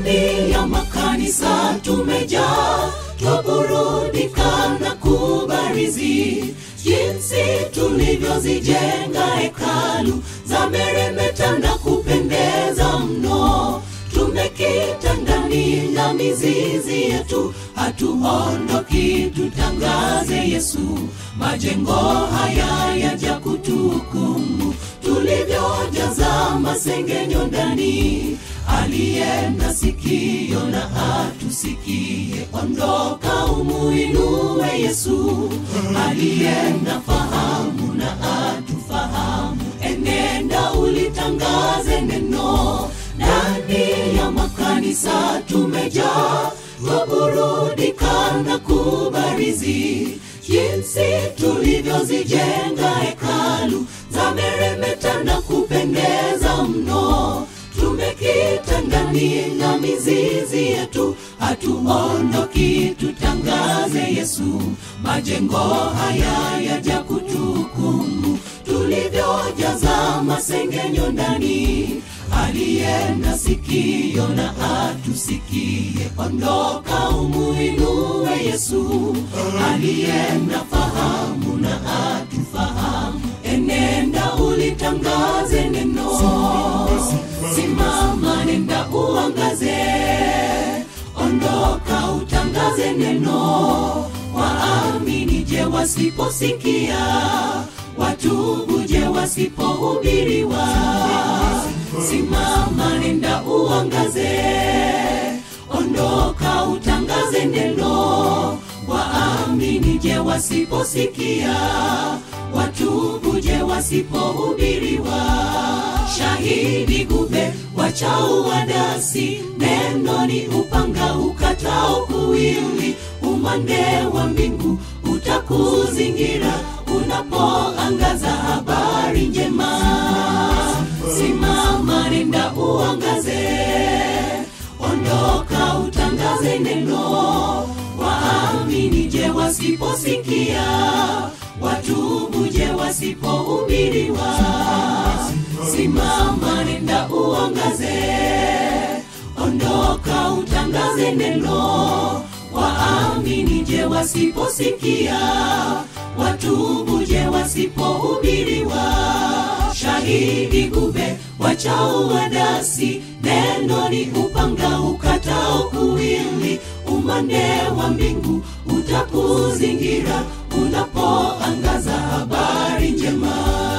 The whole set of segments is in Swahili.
ndani ya makanisa tumejaa twaburudika na kubarizi jinsi tulivyozijenga hekalu za meremeta na kupendeza mno tumekita ndani na mizizi yetu hatuondoki tutangaze yesu majengo haya yaja kutuhukumu tulivyojaza masengenyo ndani aliye na sikio na atusikie ondoka umuinue yesu aliye na fahamu na atufahamu enenda ulitangaze neno ndani ya makanisa tumejaa twaburudika na kubarizi jinsi tulivyozijenga hekalu za meremeta na kupendeza mno tumekita ndani na mizizi yetu hatuondoki tutangaze yesu majengo haya yaja kutuhukumu tulivyojaza masengenyo ndani aliye na sikio na atusikie ondoka umuinue yesu aliye na fahamu na atufahamu enenda ulitangaze neno simama nenda uangaze ondoka utangaze neno waamini je wasiposikia watubu je wasipohubiriwa simama nenda uangaze ondoka utangaze neno waamini je wasiposikia watubu je wasipohubiriwa shahidi gube wachao wadasi neno ni upanga ukatao kuwili umande wa mbingu utakuzingira unapoangaza habari njema simama nenda uangaze ondoka utangaze neno waamini je wasiposikia watubu je wasipohubiriwa simama nenda uangaze ondoka utangaze neno waamini je wasiposikia watubu je wasipohubiriwa shahidi gube wachao wadasi neno ni upanga ukatao kuwili umande wa mbingu utakuzingira unapoangaza habari njema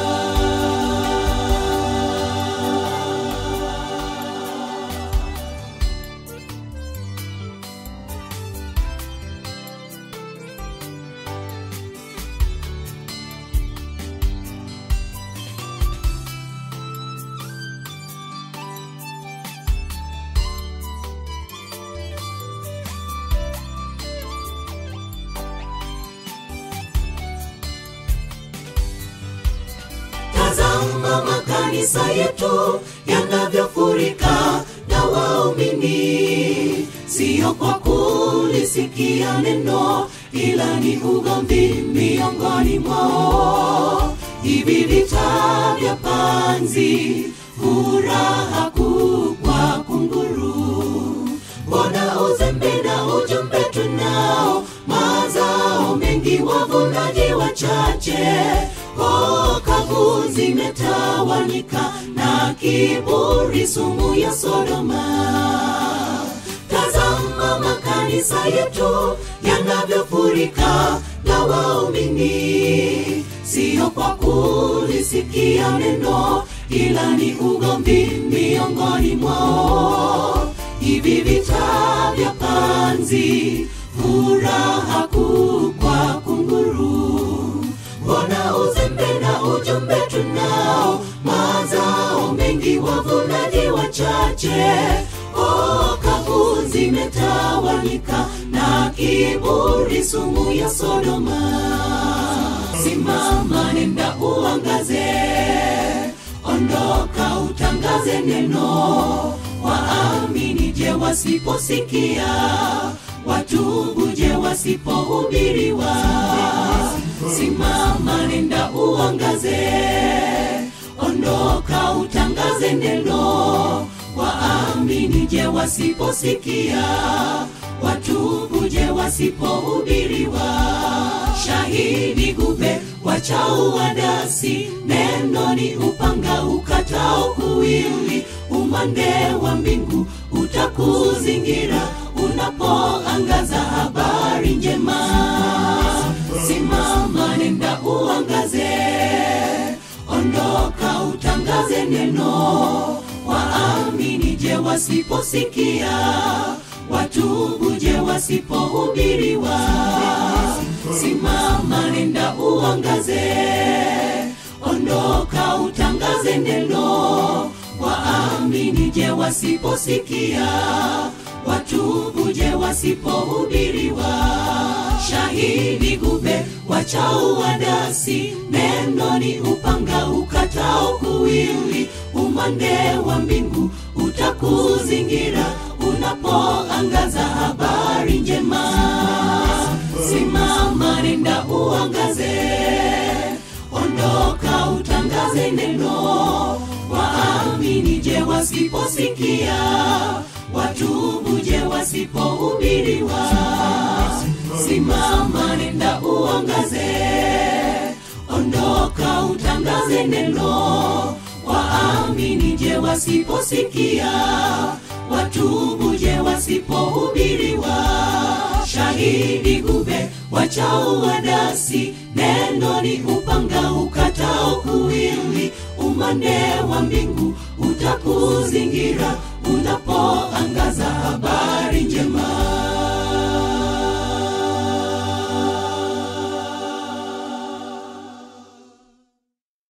tazama makanisa yetu yanavyofurika na waumini siyo kwa kulisikia neno ila ni ugomvi miongoni mwao hivi vita vya panzi furaha kubwa kunguru mbona uzembe na ujumbe tunao mazao mengi wavunaji wachache kavu zimetawanyika na kiburi sumu ya sodoma tazama makanisa yetu yanavyofurika na waumini siyo kwa kulisikia neno ila ni ugomvi miongoni mwao hivi vita vya panzi furaha kubwa kunguru mbona uzembe na ujumbe tunao mazao mengi wavunaji wachache kavu zimetawanyika na kiburi sumu ya sodoma simama nenda uangaze ondoka utangaze neno waamini je wasiposikia watubu je wasipohubiriwa simama nenda uangaze ondoka utangaze neno waamini je wasiposikia watubu je wasipohubiriwa shahidi gube wachau wadasi neno ni upanga ukatao kuwili umande wa mbingu utakuzingira unapoangaza habari njema simama nenda uangaze ondoka utangaze neno waamini je wasiposikia watubu je wasipohubiriwa simama nenda uangaze ondoka utangaze neno waamini je wasiposikia watubu je wasipohubiriwa shahidi gube wachau wadasi neno ni upanga ukatao kuwili umande wa mbingu utakuzingira unapoangaza habari njema simama nenda uangaze ondoka utangaze neno waamini je wasiposikia watubu je wasipohubiriwa simama nenda uangaze ondoka utangaze neno waamini je wasiposikia watubu je wasipohubiriwa shahidi gube wachau wadasi neno ni upanga ukatao kuwili umande wa mbingu utakuzingira unapoangaza habari